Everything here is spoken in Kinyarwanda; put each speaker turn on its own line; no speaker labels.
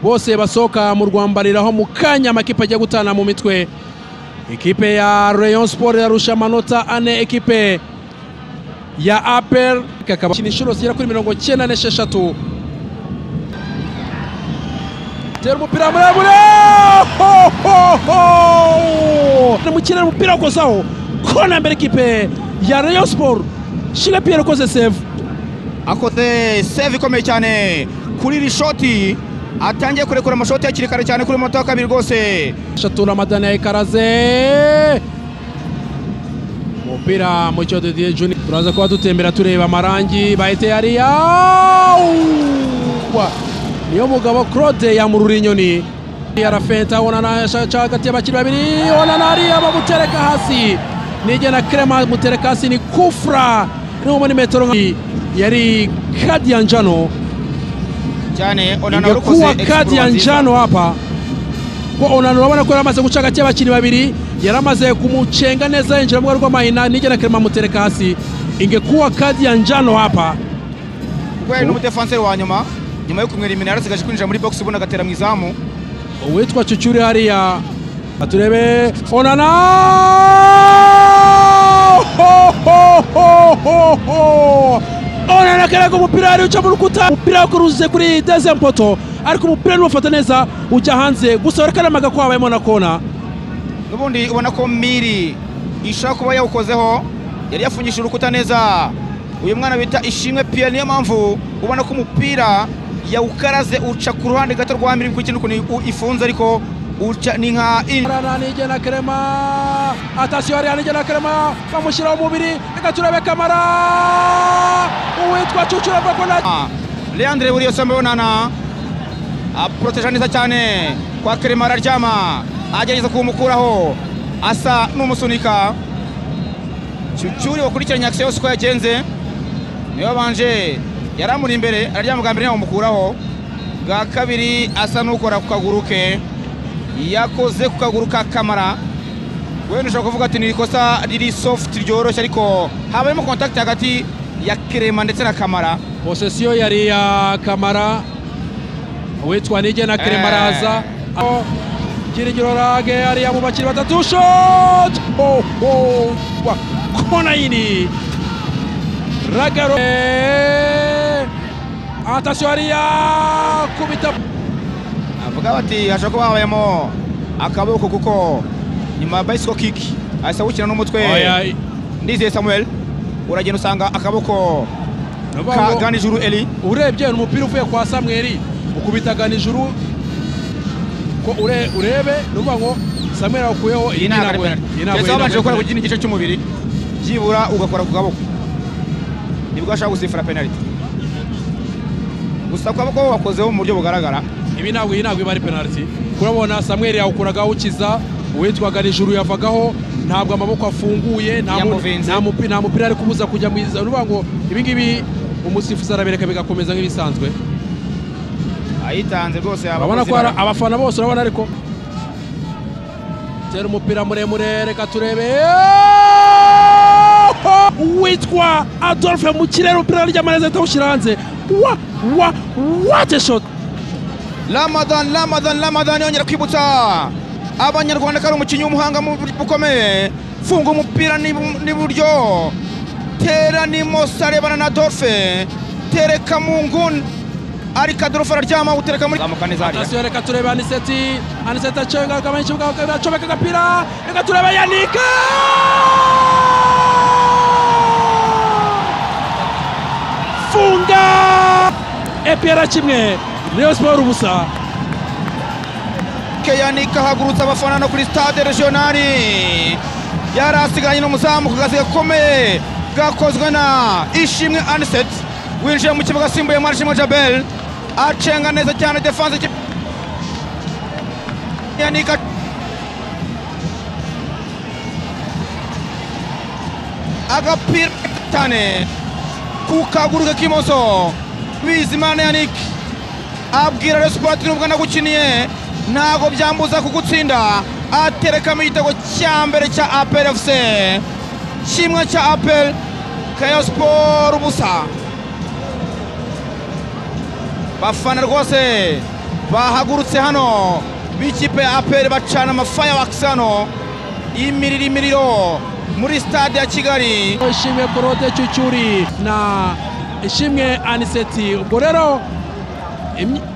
bose basohoka mu rwambariro aho mu kanya amakipe ajya gutana mu mitwe ekipe ya Rayon Sport irarusha amanota ane ekipe ya apel kakaba inshuro zigera kuri mirongo cyenda n'esheshatu tera umupira muremure mukinira umupira ukozaho kona mbere ekipe ya Rayon Sport Shira Pierre ukoze save
akoze save ikomeye cyane kuri iri shoti atangiye kurekura amashoti hakiri kare cyane kuri moto wa kabiri rwose
eshatu Ramadana ya Ikaraze umupira mu cyo Didier Junior turaza kuba dutembera tureba amarangi bahite yariya niyo mugabo Claude yamurura inyoni arafenta onana ashaka hagati y'abakiri babiri onana ariya bamutereka hasi nigena Clement mutereka hasi ni kufra ni metero yari kadi ya njano
cyane onana
ingekuwa
warukoze
kadi ya njano hapa ko onana urabona ko yaramaze guca hagati y'abakinnyi babiri yaramaze kumucenga neza yinjira mu rwego rw'amahina nigena Clement amutereka hasi ingekuwa kadi ya njano hapa
ubwo yari n'umudefanseri wa nyuma nyuma yo kumwera imina yarasigaje kwinjira muri box ubundi agatera mu izamu
uwitwa cucuri hariya turebe onana Ho, ho, ho, ho, ho! onana karaga umupira yari uca mu rukuta umupira wakuruze kuri deze mpoto ariko umupira niwufata neza ujya hanze gusa barakaramaga ko habayemo na kona
n'ubundi ubona ko miri ishaka kuba yawukozeho yari yafungishije urukuta neza uyu mwana bita ishimwe pierre niyo mpamvu ubona ko umupira yawukaraze uca ku ruhande gato rwa miri kuko ikintu ukuntu u- ifunze ariko uca ni nka in-
Rana nigena Clement atasiyo hariya nigena Clement bamushyiraho umubiri reka turebe kamara uwitwa cucuri avuga ko nta
Ah, leandre buriyo sambe onana aporoteja neza cyane kwa kerema araryama agerageza kumukuraho asa n'umusunika cyucyuri wakurikiranye akisiyo yose uko yagenze niwe wabanje yari amuri imbere araryama bwa mbere yamumukuraho bwa kabiri asa n'ukora ku kaguru ke yakoze ku kaguru ka kamara wenda ushobora kuvuga ati ni ikosa riri sofuti ryoroshye ariko habayemo kontakiti hagati ya kerema ndetse na kamara
posesiyo yari iya kamara uwitwa nigena
Eh.
kerema araza kiringiro rage hariya mu bakiri batatu shot ho ho wa konayini ragaro Eh, atasiyo hariya kubita
avuga bati hashobora kuba habayemo akaboko kuko nyuma ya bicycle kick ahise awukina n'umutwe
oya
ndizeye samuel uragenda usanga akaboko
ndavuga
ka
ngo-
ganijuru eli
urebye ni umupira uvuye kwa samweri ukubitagana ijuru ko ure- urebe ni ukuvuga ngo samweri awukuyeho
iyi ntabwo ari penalty keretse wabanje gukora ku kindi gice cy'umubiri byibura ugakora ku kaboko nibwo ashaka gusifura penalty gusa ku kaboko wakozeho mu buryo bugaragara
ibi ntabwo iyi ntabwo iba ari penaliti kurabona samweri yawukuraga awukiza uwitwaga nijuru yavagaho ntabwo amaboko afunguye nta mu-
Yamuvinze.
nta mupi- nta mupira ari kubuza kujya mu izamu ni ukuvuga ngo ibi ngibi umusifuzi arabireka bigakomeza nk'ibisanzwe
ayitanze rwose yaba
urabona ko
akoze
hari
ibara.
abafana bose urabona ariko tera umupira muremure reka turebe witwa adolphe mu kirere umupira ry'amarezi ahita awushyira hanze wa wa wate shot
Ramadan Ramadan Ramadan yongera kwibutsa abanyarwanda ko ari umukinnyi w'umuhanga mu buryo bukomeye funga umupira n'ibu- n'iburyo tera n'imoso arebana na Dolphe tereka mu nguni ariko Dolphe araryama utereka muri zamuka neza hariya
atasiyo reka turebe aniseti aniseti aciye ingaruka menshi bwa kabiri acomeka agapira reka turebe yanika funga epera kimwe niyo siporo ubusa
Keyanika ahagurutsa abafana no kuri stade regionali yari asigaranye n'umuzamu ku kazi gakomeye gakozwe na ishimwe aniset winjiye mu kibuga asimbuye marishimwe jabel acenga neza cyane defanse ikipe Keyanika agapira cyane ku kaguru ke k'imoso bizimana yanike abwira Rayon Sports nubwo nagukiniye ntabwo byambuza kugutsinda aterekamo igitego cya mbere cya apel fc kimwe cya apel kayo siporo ubusa bafana rwose bahagurutse hano b'ikipe ya aperi bacana amafayawakisi hano y'imiriro imiriro muri stade ya kigali
ishimwe korode cyucyuri na ishimwe aniseti ubwo rero imi-